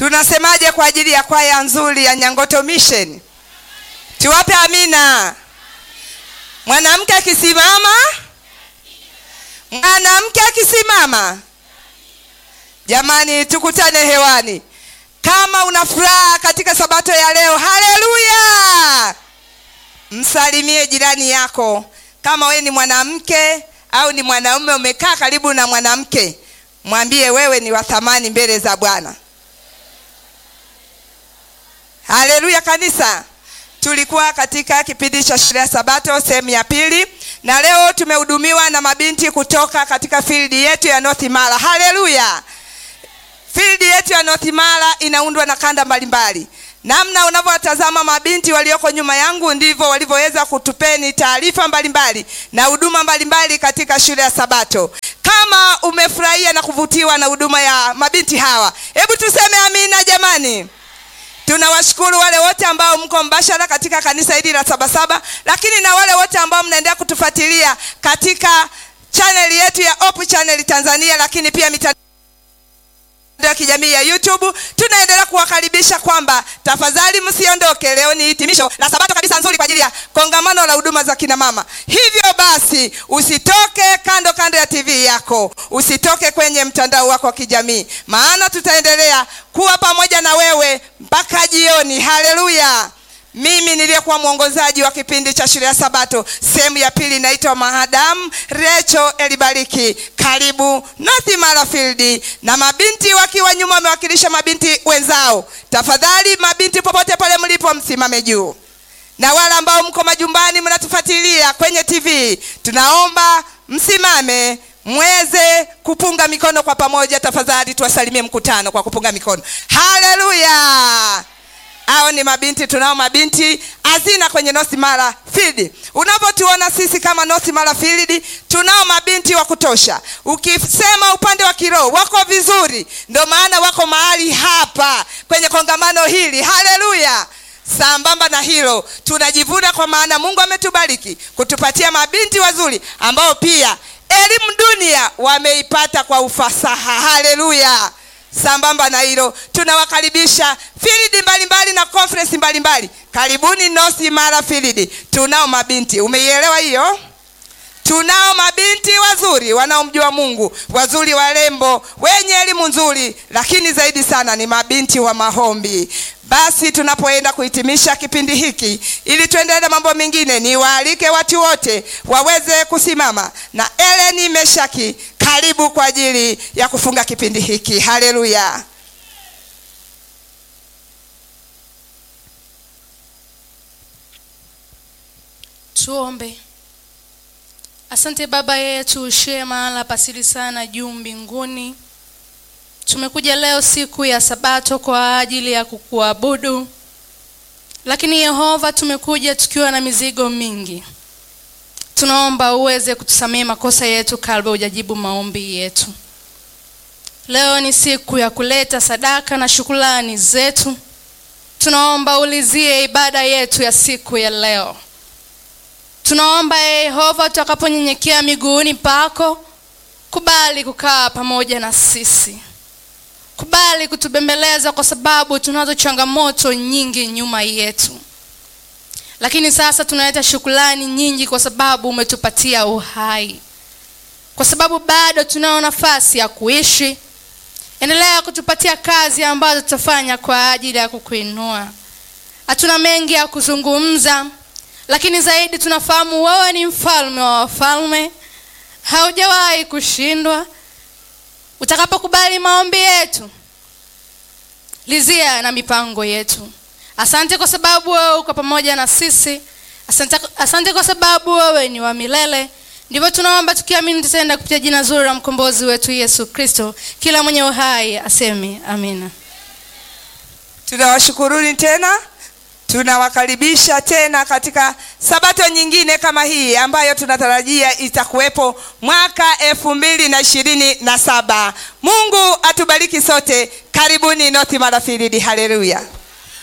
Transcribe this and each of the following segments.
tunasemaje kwa ajili ya kwaya nzuri ya nyangoto mission tuwape amina mwanamke akisimama mwanamke akisimama jamani tukutane hewani kama una furaha katika sabato ya leo haleluya msalimie jirani yako kama wewe ni mwanamke au ni mwanaume umekaa karibu na mwanamke mwambie wewe ni wa thamani mbele za bwana haleluya kanisa tulikuwa katika kipindi cha shule ya sabato sehemu ya pili na leo tumehudumiwa na mabinti kutoka katika fildi yetu ya north mara haleluya fildi yetu ya north mara inaundwa na kanda mbalimbali namna unavyowatazama mabinti walioko nyuma yangu ndivyo walivyoweza kutupeni taarifa mbalimbali na huduma mbalimbali katika shule ya sabato kama umefurahia na kuvutiwa na huduma ya mabinti hawa hebu tuseme amina jamani tunawashukuru wale wote ambao mko mbashara katika kanisa hili la sabasaba lakini na wale wote ambao mnaendelea kutufuatilia katika chaneli yetu ya Hope Channel Tanzania lakini pia mitandao ya kijamii ya YouTube. Tunaendelea kuwakaribisha kwamba tafadhali msiondoke. Leo ni hitimisho la sabato kabisa nzuri kwa ajili ya kongamano la huduma za kina mama. Hivyo basi, usitoke kando kando ya TV yako, usitoke kwenye mtandao wako wa kijamii, maana tutaendelea kuwa pamoja na wewe mpaka jioni. Haleluya! mimi niliyekuwa mwongozaji wa kipindi cha shule ya sabato sehemu ya pili inaitwa mahadamu recho elibariki karibu north marafield na mabinti wakiwa nyuma wamewakilisha mabinti wenzao tafadhali mabinti popote pale mlipo msimame juu na wale ambao mko majumbani mnatufuatilia kwenye tv tunaomba msimame mweze kupunga mikono kwa pamoja tafadhali tuwasalimie mkutano kwa kupunga mikono haleluya hao ni mabinti tunao mabinti hazina kwenye North Mara Field. Unavyotuona sisi kama North Mara Field, tunao mabinti wa kutosha. Ukisema upande wa kiroho wako vizuri, ndio maana wako mahali hapa kwenye kongamano hili. Haleluya! Sambamba na hilo, tunajivuna kwa maana Mungu ametubariki kutupatia mabinti wazuri ambao pia elimu dunia wameipata kwa ufasaha. Haleluya! sambamba na hilo tunawakaribisha filidi mbalimbali na conference mbalimbali karibuni North Mara Field tunao mabinti umeielewa hiyo tunao mabinti wazuri wanaomjua mungu wazuri warembo wenye elimu nzuri lakini zaidi sana ni mabinti wa mahombi basi tunapoenda kuhitimisha kipindi hiki ili tuendelee na mambo mengine niwaalike watu wote waweze kusimama na eleni meshaki karibu kwa ajili ya kufunga kipindi hiki haleluya tuombe asante baba yetu ushie mahala pasili sana juu mbinguni tumekuja leo siku ya sabato kwa ajili ya kukuabudu lakini yehova tumekuja tukiwa na mizigo mingi tunaomba uweze kutusamehe makosa yetu kabla hujajibu maombi yetu leo ni siku ya kuleta sadaka na shukulani zetu tunaomba ulizie ibada yetu ya siku ya leo tunaomba yehova tutakaponyenyekea miguuni pako kubali kukaa pamoja na sisi kubali kutubembeleza kwa sababu tunazo changamoto nyingi nyuma yetu lakini sasa tunaleta shukulani nyingi kwa sababu umetupatia uhai kwa sababu bado tunao nafasi ya kuishi endelea kutupatia kazi ambazo tutafanya kwa ajili ya kukuinua hatuna mengi ya kuzungumza lakini zaidi tunafahamu wewe ni mfalme wa wafalme haujawahi kushindwa utakapokubali maombi yetu lizia na mipango yetu asante kwa sababu wewe uko pamoja na sisi asante, asante kwa sababu wewe ni wa milele ndivyo tunaomba tukiamini tutaenda kupitia jina zuri la mkombozi wetu yesu kristo kila mwenye uhai aseme amina tunawashukuruni tena tunawakaribisha tena katika sabato nyingine kama hii ambayo tunatarajia itakuwepo mwaka elfu mbili na ishirini na saba mungu atubariki sote karibuni north marafiridi haleluya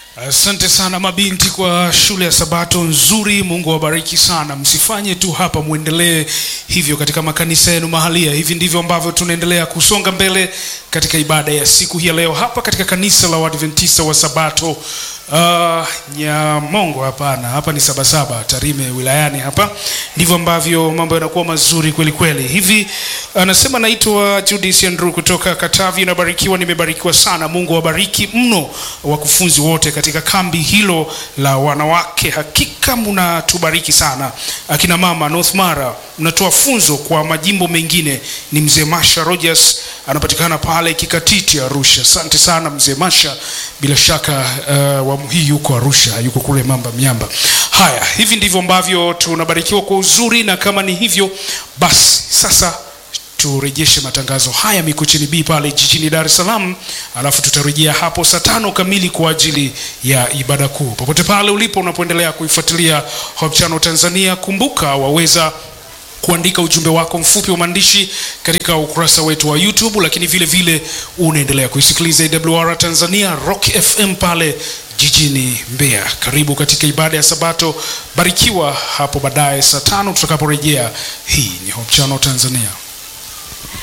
Asante sana mabinti kwa shule ya Sabato nzuri. Mungu awabariki sana. Msifanye tu hapa, mwendelee hivyo katika makanisa yenu mahalia. Hivi ndivyo ambavyo tunaendelea kusonga mbele katika ibada ya siku hii ya leo hapa katika kanisa la Waadventista wa Sabato uh, Nyamongo. Hapana, hapa ni Sabasaba Tarime wilayani hapa. Ndivyo ambavyo mambo yanakuwa mazuri kweli kweli. Hivi anasema naitwa Judith Andrew kutoka Katavi. Nabarikiwa, nimebarikiwa sana. Mungu awabariki mno wakufunzi wote katika kambi hilo la wanawake. Hakika mnatubariki sana. Akina mama North Mara mnatoa funzo kwa majimbo mengine. Ni mzee Masha Rogers anapatikana pale Kikatiti Arusha. Asante sana mzee Masha, bila shaka uh, awamu hii yuko Arusha, yuko kule Mamba Miamba. Haya, hivi ndivyo ambavyo tunabarikiwa kwa uzuri, na kama ni hivyo basi sasa turejeshe matangazo haya Mikocheni B pale jijini Dar es Salaam, alafu tutarejea hapo saa tano kamili kwa ajili ya ibada kuu. Popote pale ulipo unapoendelea kuifuatilia Hope Channel Tanzania, kumbuka waweza kuandika ujumbe wako mfupi wa maandishi katika ukurasa wetu wa YouTube, lakini vile vile unaendelea kuisikiliza AWR Tanzania Rock FM pale jijini Mbeya. Karibu katika ibada ya Sabato, barikiwa hapo baadaye saa tano tutakaporejea. Hii ni Hope Channel Tanzania.